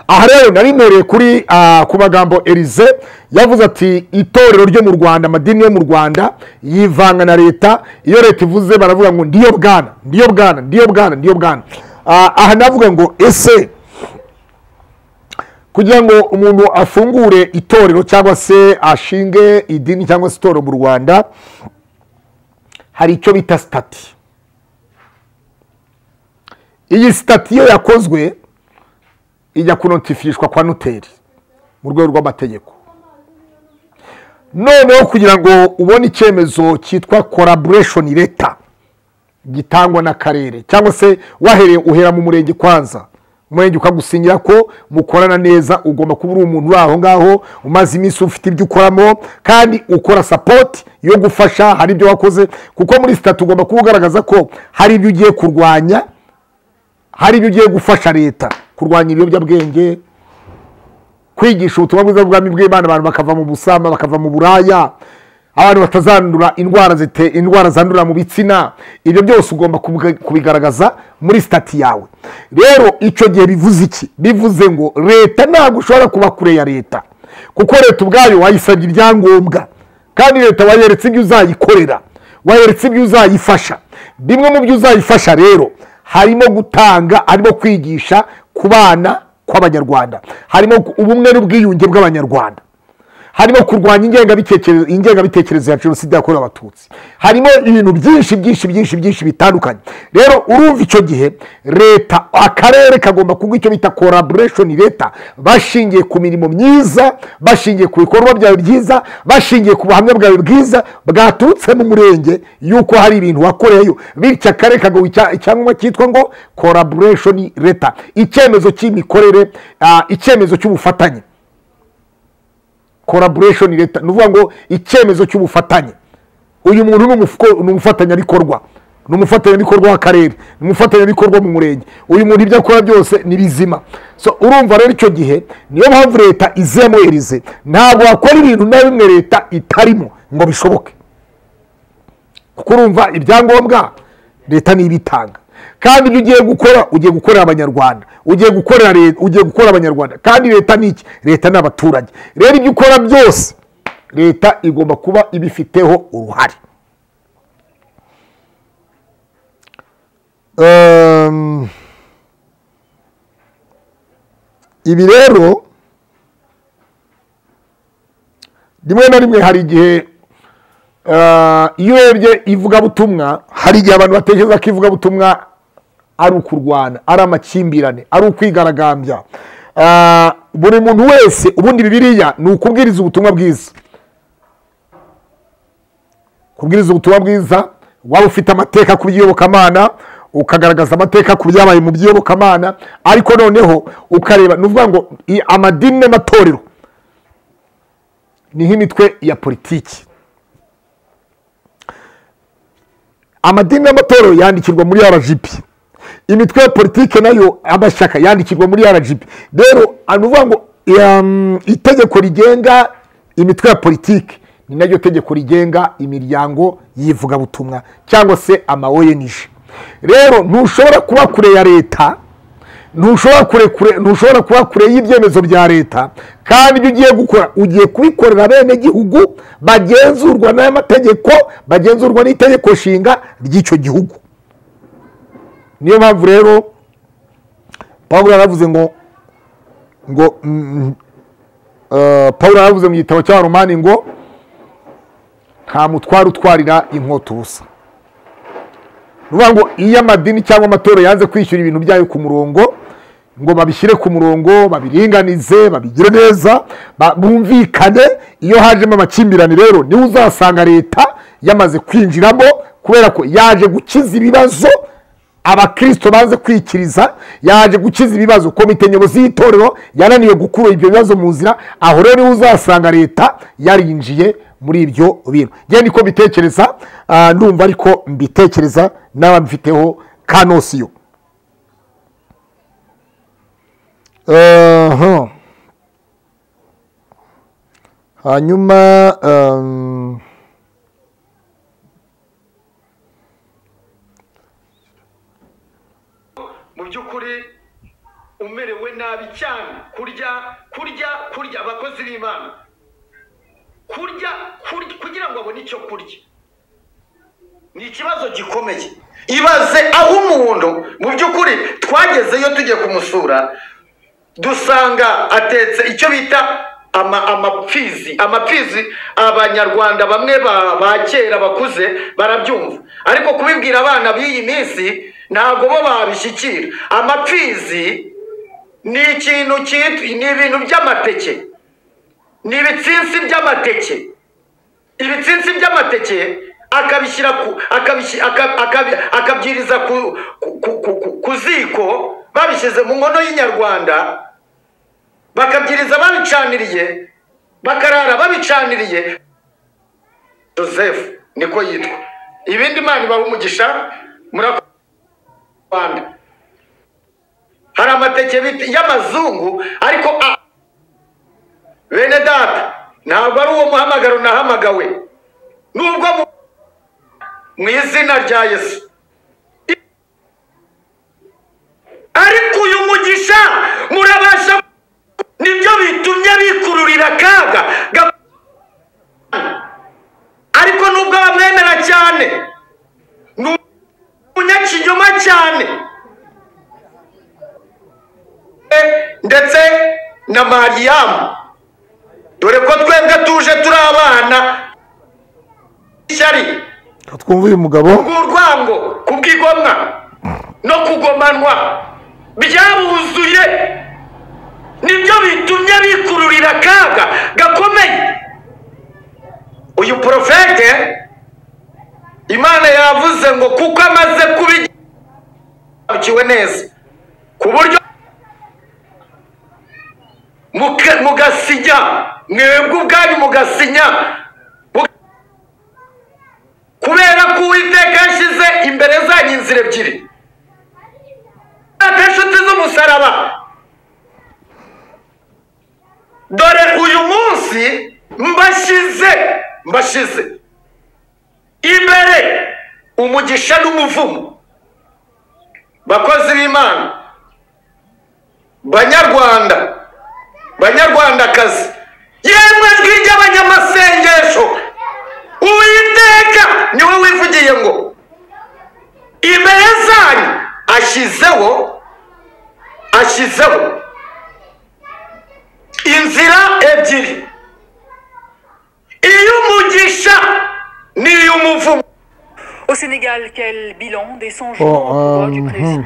aha rero nari mpereye kuri ah, ku magambo elize yavuze ati itorero ryo mu rwanda amadini yo mu rwanda yivanga na leta iyo leta ivuze baravuga ngo ndiyo bwana ndiyo bwana ndiyo bwana ndiyo bwana Ah, aha navuga ngo ese kugira ngo umuntu afungure itorero cyangwa se ashinge idini cyangwa se itorero mu rwanda hari icyo bita sitati iyi sitati iyo yakozwe ijya kunotifishwa kwa noteri mu rwego rw'amategeko noneho kugira ngo ubone icyemezo cyitwa collaboration leta gitangwa n'akarere cyangwa se wahereye uhera mu murenge kwanza umurenge ukagusinyira ko mukorana neza ugomba kuba uri umuntu uri aho ngaho umaze iminsi ufite ibyo ukoramo kandi ukora sapoti yo gufasha hari ibyo wakoze kuko muri sitati ugomba kuba ugaragaza ko hari ibyo ugiye kurwanya hari ibyo ugiye gufasha leta kurwanya ibiyobyabwenge kwigisha ubutumwa bwiza bw'ubwami bw'imana abantu bakava mu busama bakava mu buraya abantu batazandura indwara zite indwara zandurira mu bitsina ibyo byose ugomba kubiga- kubigaragaza muri sitati yawe rero icyo gihe bivuze iki bivuze ngo leta ntabwo ushobora kuba kure ya leta kuko leta ubwayo wayisabye ibyangombwa kandi leta wayeretse ibyo uzayikorera wayeretse ibyo uzayifasha bimwe mu byo uzayifasha rero harimo gutanga harimo kwigisha ku bana kw'abanyarwanda harimo ubumwe n'ubwiyunge bw'abanyarwanda harimo kurwanya ingengabitekerezo ingengabitekerezo ya jenoside yakorewe abatutsi harimo ibintu byinshi byinshi byinshi byinshi bitandukanye rero urumva icyo gihe leta akarere kagomba kuguha icyo bita collaboration leta bashingiye ku mirimo myiza bashingiye ku bikorwa byawe byiza bashingiye ku buhamya bwawe bwiza bwaturutse mu murenge yuko hari ibintu wakoreyeyo bityo akarere kagaha icya- icyangombwa cyitwa ngo collaboration leta icyemezo cy'imikorere ah, icyemezo cy'ubufatanye collaboration leta ni ukuvuga ngo icyemezo cy'ubufatanye uyu muntu ni umufuko- ni umufatanyabikorwa ni umufatanyabikorwa w'akarere ni umufatanyabikorwa mu murenge uyu muntu ibyo akora byose ni bizima so urumva rero icyo gihe niyo mpamvu leta izemo erize ntabwo wakora ibintu na bimwe leta itarimo ngo bishoboke kuko urumva ibyangombwa leta niyo ibitanga kandi ibyo ugiye gukora ugiye gukorera abanyarwanda ugiye gukorera leta ugiye gukora abanyarwanda kandi leta ni iki leta ni abaturage rero ibyo ukora byose leta igomba kuba ibifiteho uruhare Ehm, ibi rero rimwe na rimwe hari igihe eh, iyo urebye ivugabutumwa hari igihe abantu batekereza ko ivugabutumwa ari ukurwana ari amakimbirane ari ukwigaragambya Eh, buri muntu wese ubundi bibiriya ni ukubwiriza ubutumwa bwiza kubwiriza ubutumwa bwiza waba ufite amateka ku by'iyobokamana ukagaragaza amateka ku byabaye mu by'iyobokamana ariko noneho ukareba ni ukuvuga ngo i- amadini n'amatorero ni nk'imitwe ya politiki amadini n'amatorero yandikirwa muri rgb imitwe ya politiki nayo amashyaka yandikirwa muri rgb rero ni ukuvuga ngo em, itegeko rigenga imitwe ya politiki ni naryo tegeko rigenga imiryango y'ivugabutumwa cyangwa se ama ONG rero ntushobora kuba kure ya leta ntushobora kure kure ntushobora kuba kure y'ibyemezo bya leta kandi ibyo ugiye gukora ugiye kubikorera abenegihugu bagenzurwa n'aya mategeko bagenzurwa n'itegeko nshinga ry'icyo gihugu niyo mpamvu rero pawulo yaravuze ngo ngo mm, eh, pawulo yaravuze mu gitabo cya romani ngo nta mutware utwarira inkota ubusa ni ukuvuga ngo iyo amadini cyangwa amatorero yanze kwishyura ibintu byayo ku murongo ngo babishyire ku murongo babiringanize babigire neza ba- bumvikane iyo hajemo amakimbirane rero niho uzasanga leta yamaze kwinjiramo kubera ko yaje gukiza ibibazo abakristo baze kwikiriza yaje gukiza ibibazo komite nyobozi y'itorero yananiwe gukura ibyo bibazo mu nzira aho rero niho uzasanga leta yarinjiye muri ibyo bintu ngewe niko mbitekereza ah, ndumva ariko mbitekereza n'ababifiteho kanosiyo Aha. hanyuma um, mu by'ukuri umerewe nabi cyane kurya kurya kurya abakozi b'imana kurya kurya kugira ngo abone icyo kurya ni ikibazo gikomeye ibaze aho umuntu mu by'ukuri twagezeyo tugiye kumusura dusanga atetse icyo bita ama amapfizi amapfizi abanyarwanda bamwe ba- ba kera bakuze barabyumva ariko kubibwira abana b'iyi minsi ntabwo bo babishyikira amapfizi ni ikintu cyitwa ni ibintu by'amateke ni ibitsinsi by'amateke ibitsinsi by'amateke akabishyira ku akabishi- aka- akabi- akabyiriza ku, ku, ku, ku, ku, ku ziko babishyize mu nkono y'inyarwanda bakabyiriza babicaniriye bakarara babicaniriye joseph niko yitwa ibindi imana ibaha umugisha murakoze rwanda hari amateke bita- y'amazungu ariko a- bene data ntabwo ari uwo muhamagaro nahamagawe nubwo mu- mu izina rya yesu ariko uyu mugisha murabasha nibyo bitumye bikururira akaga ga- ariko nubwo bamwemera cyane ni umunyakinyoma cyane ndetse na mariyamu dore ko twebwe tuje turi abana ishyari twumva uyu mugabo bw'urwango kubw'igomwa no kugomanwa byabuzuye nibyo bitumye bikururira akaga gakomeye uyu porofete imana yavuze ngo kuko amaze kubikiwe neza ku buryo muka- mugasinya mwebwe ubwanyu mugasinya kubera ko uwiteka yashyize imbere zanyu inzira ebyiri aka inshuti z'umusaraba dore uyu munsi mbashyize mbashyize imbere umugisha n'umuvumo bakozi b'imana banyarwanda banyarwandakazi yemwe jwi ry'abanyamasengesho uwiteka niwe wivugiye ngo imbere zanyu ashyizeho ashyizeho inzira ebyiri iy'umugisha n'iy'umuvumo Au Sénégal, quel bilan des 100 jours au Oh, pouvoir du um, président hmm.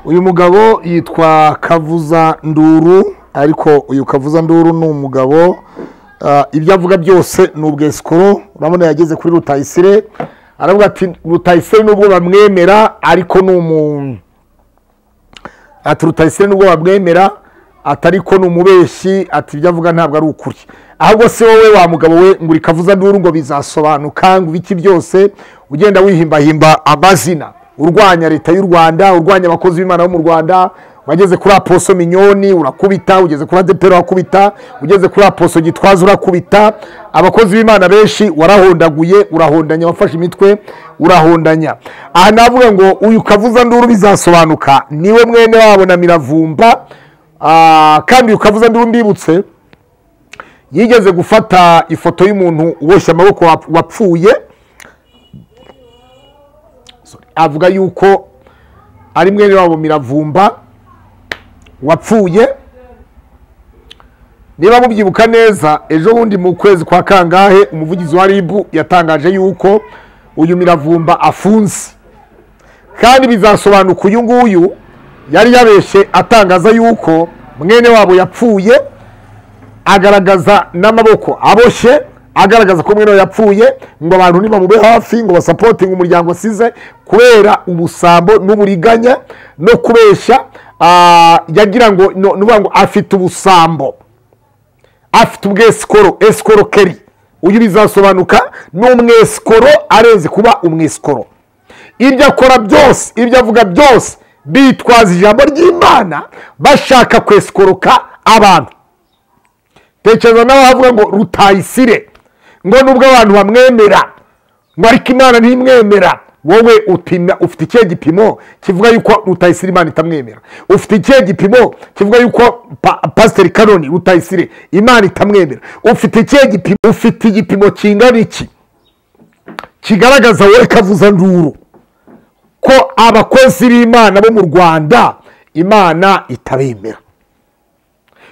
uyu mugabo yitwa kavuza nduru ariko uyu kavuza nduru ni umugabo ah, ibyo avuga byose ni ubwesikoro urabona yageze kuri rutayisire aravuga ati rutayisire nubwo bamwemera ariko ni umuntu ati rutayisire nubwo bamwemera ati ariko ni umubeshyi ati ibyo avuga ntabwo ari ukuri ahubwo se wowe wa mugabo we ngo uri kavuza nduru ngo bizasobanuka ngo ibiki byose ugenda wihimbahimba amazina urwanya leta y'u rwanda urwanya abakozi b'imana bo mu rwanda wageze kuri aposo minyoni urakubita ugeze kuri adepera urakubita ugeze kuri aposo gitwaza urakubita abakozi b'imana benshi warahondaguye urahondanya wafashe imitwe urahondanya aha navuga ngo uyu kavuza nduru bizasobanuka niwe mwene wabo na miravumba Ah, kandi ukavuza ndi mbibutse yigeze gufata ifoto y'umuntu uboshye amaboko wap- wapfuye Sorry. avuga yuko ari mwene wabo miravumba wapfuye niba mubyibuka neza ejo bundi mu kwezi kwa kangahe umuvugizi wa ribu yatangaje yuko uyu miravumba afunze kandi bizasobanuka uyu nguyu yari yabeshye atangaza yuko mwene wabo yapfuye agaragaza n'amaboko aboshye agaragaza ko mwene wabo yapfuye ngo abantu ntibamube hafi ngo basapotinge umuryango asize kubera ubusambo n'uburiganya no kubeshya ah, yagira ngo no- ni ukuvuga ngo afite ubusambo afite ubwesikoro esikoro keri uyu bizasobanuka ni umwesikoro arenze kuba umwesikoro ibyo akora byose ibyo avuga byose bitwaza ijambo ry'imana bashaka kwesikoroka abantu tekereza nawe avuga ngo rutayisire ngo nubwo abantu bamwemera ngo ariko imana ntimwemera wowe upima ufite ikihe gipimo kivuga yuko rutayisire imana itamwemera ufite ikihe gipimo kivuga yuko pa, pasiteri karoni rutayisire imana itamwemera ufite ikihe gipimo ufite igipimo kingana iki kigaragaza wowe kavuza nduru ko abakozi b'imana bo mu rwanda imana itabemera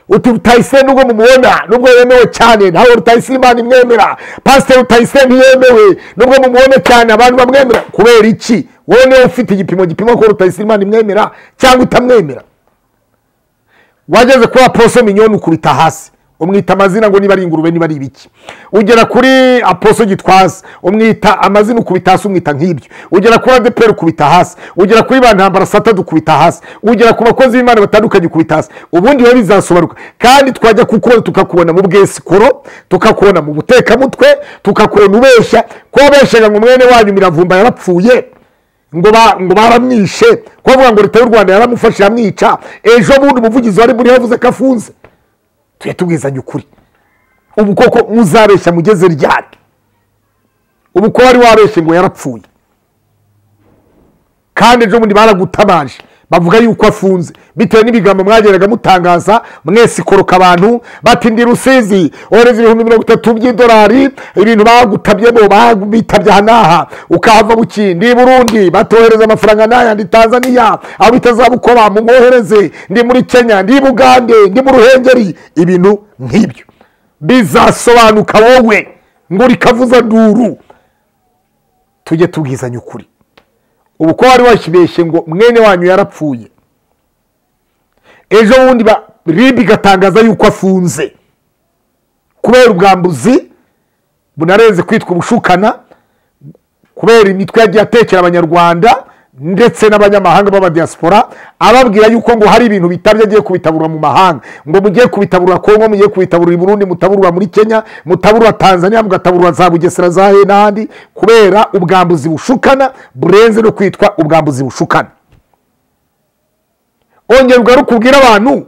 uti rutayisire nubwo mumubona nubwo yemewe cyane nawe rutayisire imana imwemera pasiteri rutayisire ntiyemewe nubwo mumubona cyane abantu bamwemera kubera iki wowe niwe ufite igipimo gipima ko rutayisire imana imwemera cyangwa itamwemera wageze kuri aposo minyoni ukubita hasi umwita amazina ngo niba ari ingurube niba ari ibiki ugera kuri aposo gitwaza umwita amazina ukubita hasi umwita nk'ibyo ugera kuri adeperi ukubita hasi ugera kuri ba ntambara satadu ukubita hasi ugera ku bakozi b'imana batandukanye ukubita hasi ubundi we bizasobanuka kandi twajya kukubona tukakubona mu bwesikoro tukakubona mu butekamutwe tukakubona ubeshya ko wabeshyaga ngo mwene wanyu miravumba yarapfuye ngo ba- ngo baramwishe ko bavuga ngo leta y'u rwanda yaramufashe iramwica ejo bundi umuvugizi wari muri yavuze ko afunze tujye tubwizanye ukuri ubu koko muzabeshya mugeze ryari ubu ko wari wabeshye ngo yarapfuye kandi ejo bundi baragutabaje bavuga yuko afunze bitewe n'ibigambo mwageraga mutangaza mwese ikoroka abantu bati ndi rusizi ohereza ibihumbi mirongo itatu by'idolari ibintu bagutabyemo babitabye aha n'aha ukahava buki ndi i burundi batohereza amafaranga n'aya ndi tanzaniya aho bitazabukora mumwohereze ndi muri kenya ndi i bugande ndi mu ruhengeri ibintu nk'ibyo bizasobanuka wowe ngo rikavuza nduru tujye tubwizanya ukuri ubu ko wari wakibeshye ngo mwene wanyu yarapfuye ejo bundi ba- ribi igatangaza yuko afunze kubera ubwambuzi bunarenze kwitwa ubushukana kubera imitwe yagiye atekera abanyarwanda ndetse n'abanyamahanga b'abadiaspora ababwira yuko ngo hari ibintu bitabye agiye kubitaburura mu mahanga ngo mugiye kubitaburura kongo mugiye kubitaburura i burundi mutaburura muri kenya mutaburura tanzania mugataburura za bugesera za he n'ahandi kubera ubwambuzi bushukana burenze no kwitwa ubwambuzi bushukana ongera ugaruke ubwire abantu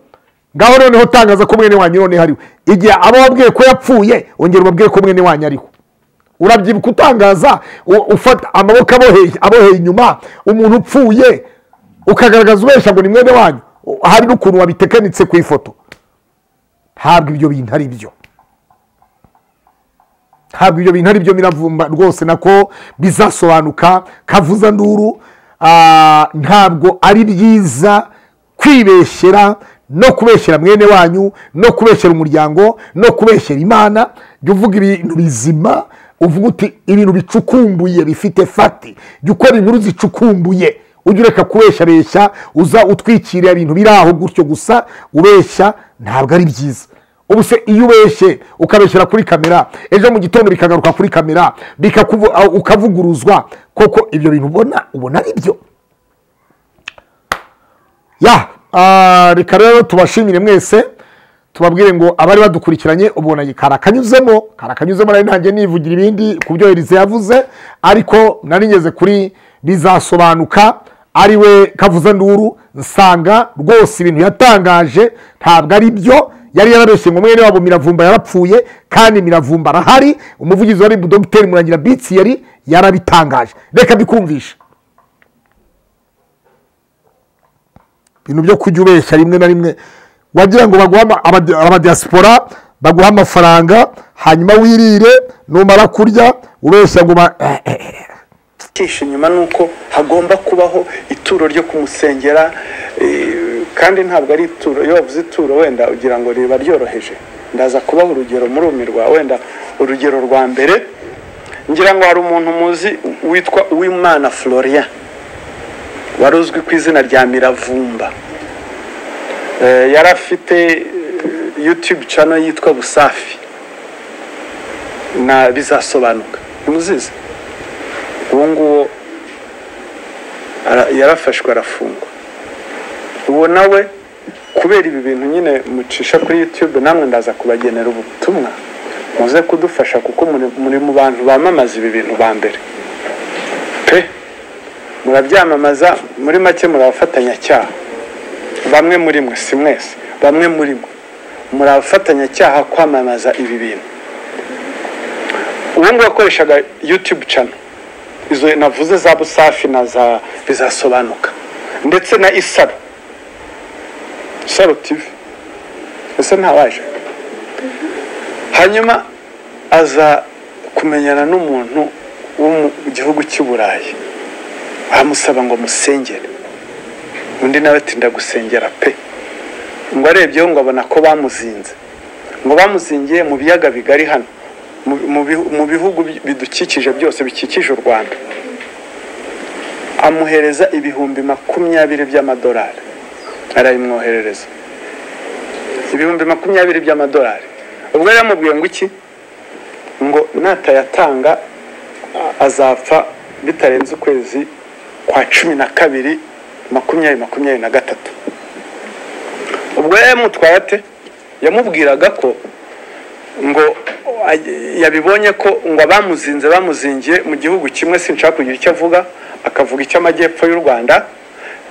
ngaho noneho utangaza ko mwene wanyu noneho ariwe igihe abo wabwiye ko yapfuye ongera ubabwire ko mwene wanyu ariho urabyibuka utangaza u- ufata amaboko aboheye aboheye inyuma umuntu upfuye ukagaragaza ubeshya ngo ni mwene wanyu u- hari n'ukuntu wabitekanitse ku ifoto ntabwo ibyo bintu ari byo ntabwo ibyo bintu ari byo biravumba rwose nako bizasobanuka kavuza nduru ah, ntabwo ari byiza kwibeshyera no kubeshyera mwene wanyu no kubeshyera umuryango no kubeshyera imana jya uvuga ibintu bizima uvuga uti ibintu bicukumbuye bifite fati jya ukora inkuru zicukumbuye ujye ureka kubeshyareshya uza utwikira ibintu biri aho gutyo gusa ubeshya ntabwo ari byiza ubu se iyo ubeshye ukabeshyira kuri kamera ejo mu gitondo bikagaruka kuri kamera bikakuvu- aho ukavuguruzwa koko ibyo bintu ubona ubona ari byo ya ah, reka rero tubashimire mwese tubabwire ngo abari badukurikiranye ubwo nanjye karakanyuzemo karakanyuzemo nari ntangiye nivugira ibindi ku byo Elise yavuze ariko nari ngeze kuri bizasobanuka ari we kavuze nduru nsanga rwose ibintu yatangaje ntabwo ari byo yari yarabeshye ngo mwene wabo miravumba yarapfuye kandi miravumba arahari umuvugizi wa ribu dogiteri murangira bitsi yari yarabitangaje reka bikumvishe ibintu byo kujya ubeshya rimwe na rimwe wagira ngo baguha ama- abadi- abadiyasipora baguha amafaranga hanyuma wirire numara kurya ubeshya ngo ba- eh, eh, eh. icyishe inyuma ni uko hagomba kubaho ituro ryo kumusengera eh, kandi ntabwo ari ituro iyo wavuze ituro wenda ugira ngo riba ryoroheje ndaza kubaha urugero murumirwa wenda urugero rwa mbere ngira ngo hari umuntu muzi witwa uwimana florian wari uzwi ku izina rya miravumba Eh, yari afite eh, youtube channel yitwa busafi na bizasobanuka ntimuzizi uwo nguwo ara- yarafashwe arafungwa uwo nawe kubera ibi bintu nyine mucisha kuri youtube namwe ndaza kubagenera ubutumwa muze kudufasha kuko muri- muri mu bantu bamamaza ibi bintu ba mbere pe murabyamamaza muri make muri abafatanyacyaha bamwe muri mwe si mwese bamwe muri mwe muri abafatanyacyaha kwamamaza ibi bintu uwo nguwo akoreshaga youtube channel izo navuze za busafi na za bizasobanuka ndetse na isaro isaro tv ese ntawaje hanyuma aza kumenyana n'umuntu wo mu gihugu cy'i burayi amusaba ngo musengere undi nawe ati ndagusengera pe ngo arebyeho ngo abona ko bamuzinze ngo bamuzingiye mu biyaga bigari hano mu- mu bihu- mu bihugu bi- bidukikije byose bikikije u rwanda amuhereza ibihumbi makumyabiri by'amadolari arabimwoherereza ibihumbi makumyabiri by'amadolari ubwo yari yamubwiye ngo iki ngo natayatanga a- azapfa bitarenze ukwezi kwa cumi na kabiri makumyabiri makumyabiri na gatatu ubwo yari yamutwaye ate yamubwiraga ko ngo ay- yabibonye ko ngo abamuzinze bamuzingiye mu gihugu kimwe sinshaka kugira icyo avuga akavuga icy'amajyepfo y'u rwanda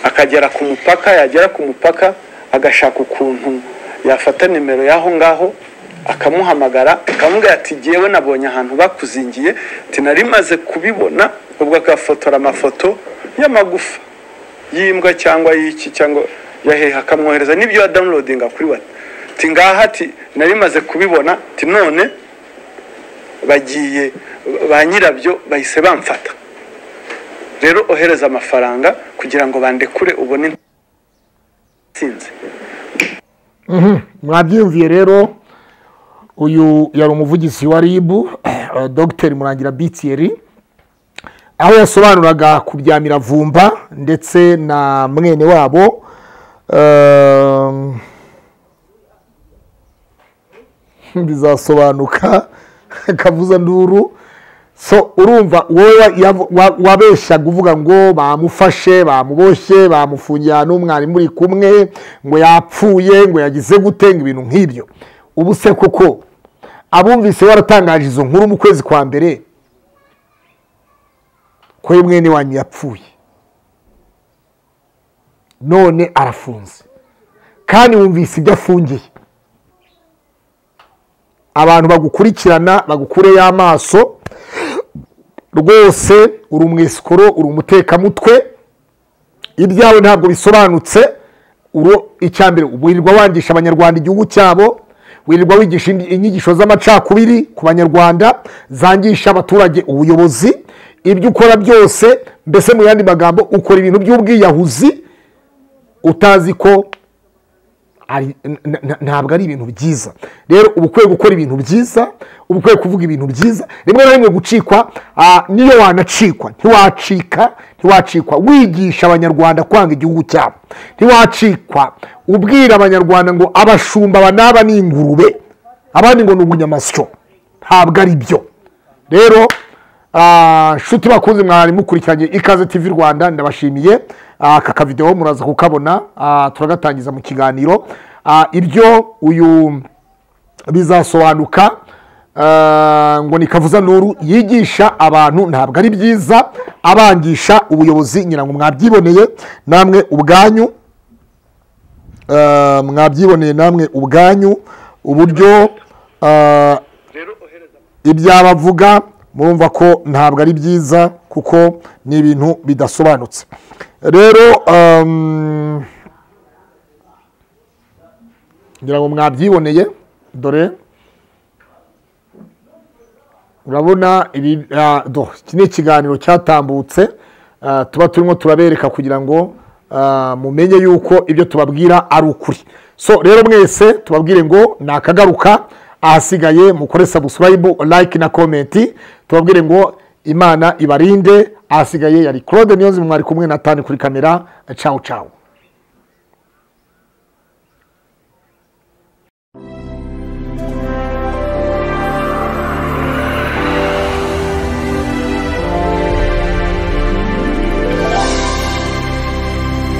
akagera ku mupaka yagera ku mupaka agashaka ukuntu yafata nimero y'aho ngaho akamuhamagara akamubwira ati jyewe nabonye ahantu bakuzingiye ati nari maze kubibona ubwo agafotora amafoto y'amagufa y'imbwa cyangwa y'iki cyangwa yaheha akamwohereza n'ibyo ya downloadinga kuri wati ati ngaha ati nari maze kubibona ati none bagiye ba nyirabyo bahise bamfata rero ohereza amafaranga kugira ngo bandekure ubone intsinzi mwabyumviye rero uyu yari umuvugizi wa ribu eh, dogiteri murangira bitiyeri aho yasobanuraga ku bya miravumba ndetse na mwene wabo ehm, bizasobanuka kavuza nduru so urumva wowe wa- yavu- wa- wabeshyaga uvuga ngo bamufashe bamuboshye bamufungiye ahantu mwarimu uri kumwe ngo yapfuye ngo yagize gute ngo ibintu nk'ibyo ubu se koko abumvise waratangaje izo nkuru mu kwezi kwa mbere ko ye mwene wanyu yapfuye none arafunze kandi wumvise ibyo afungiye abantu bagukurikirana bagukureyo amaso rwose uri umwesikoro uri umutekamutwe ibyawe ntabwo bisobanutse uro icya mbere wirirwa wangisha abanyarwanda igihugu cyabo wirirwa wigisha indi- inyigisho z'amacakubiri ku banyarwanda zangisha abaturage ubuyobozi ibyo ukora byose mbese mu yandi magambo ukora ibintu by'ubwiyahuzi utazi ko ari- n- n- ntabwo ari ibintu byiza rero uba ukwiye gukora ibintu byiza uba ukwiye kuvuga ibintu byiza rimwe na rimwe gucikwa ah, niyo wanacikwa ntiwacika ntiwacikwa wigisha abanyarwanda kwanga igihugu cyabo ntiwacikwa ubwira abanyarwanda ngo abashumba aba n'aba ni ingurube abandi ngo ni ubunyamasyo ntabwo ari byo rero ah, nshuti bakunze mwari mukurikiranye ikaze tv rwanda ndabashimiye Ah, aka kavidewo muraza kukabona Ah, turagatangiza mu kiganiro Ah, ibyo uyu bizasobanuka Ah, ngo ni kavuza nuru yigisha abantu ntabwo ari byiza abangisha ubuyobozi ngira ngo mwabyiboneye namwe ubwanyu Ah, mwabyiboneye namwe ubwanyu uburyo ah, ibyabavuga murumva ko ntabwo ari byiza kuko ni ibintu bidasobanutse rero um, ngira ngo mwabyiboneye dore urabona ibi ah, do iki ni ikiganiro cyatambutse ah, tuba turimo turabereka kugira ngo ah, mumenye yuko ibyo tubabwira ari ukuri so rero mwese tubabwire ngo ni akagaruka ahasigaye mukore subscribe like na comment tubabwire ngo imana ibarinde ahasigaye yari claude niyozi mwari kumwe na tani kuri kamera cawu cawu